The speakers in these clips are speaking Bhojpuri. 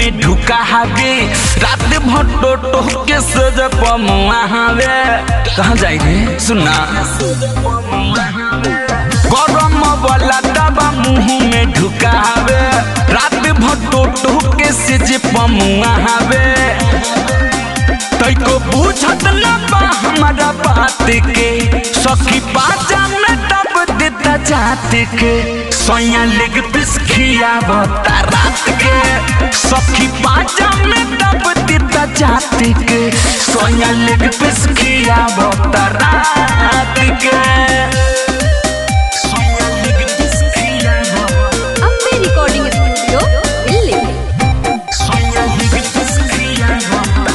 में ढुका हवे रात भर टोटो के सज पमुआ हवे कहाँ जाई रे सुना गरम वाला दबा मुंह में ढुका हवे रात भर टोटो के सज पमुआ हवे तैको बुझत न बा हमारा बात के सखी पाचा में दब देता जात के सोया लेग पिस खियावता रात के सखी पाचा में दब देता जात के सोया लेग पिस खियावता रात के soya leg piece खियावता Ambe recording studio ಇಲ್ಲಿ सोया लेग पिस खियावता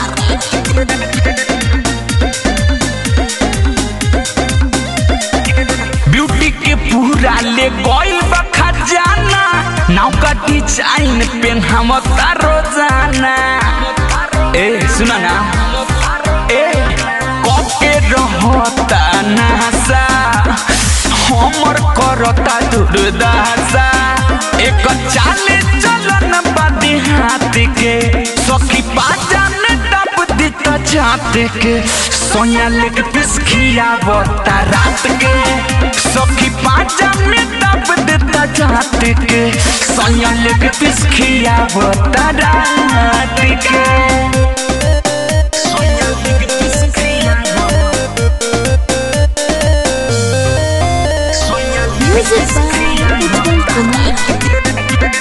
ब्यूटी के पूरा ले गइल बा खजाना नाव का डिजाइन पेन्हावता रोजाना ए सुना ना ए कके रहता नासा हमर करता दुर्दासा एक चाले चलन बादी हाथ के सखी पाजा में दब देता जात के सोया लेग पिस खियावता रात के सखी पाजा में दब देता जात के सोया लेग पिस खियावता रात के सोया लेग पिस खियावता soya leg music by Ujjwal Kumar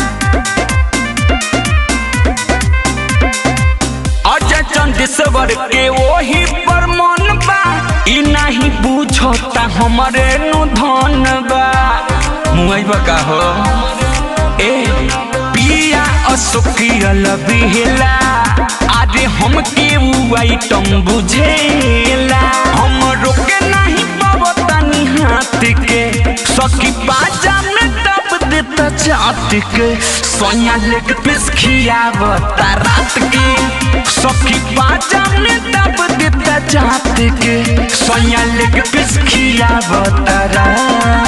Ajay Chandeshwar के वही पर मन बा ई नहीं बुझता हमरे नु धन बा मुआई बका हो ए पिया अशोकियल बिहला अरे हम के उ आइटम बुझेला हम रोके नहीं पावतानी हाथ के सखी बाजा में दब देता चाट के सोया लेग पिस खियावता रात के सखी बाजा में दब देता चाट के सोया लेग पिस खियावता रात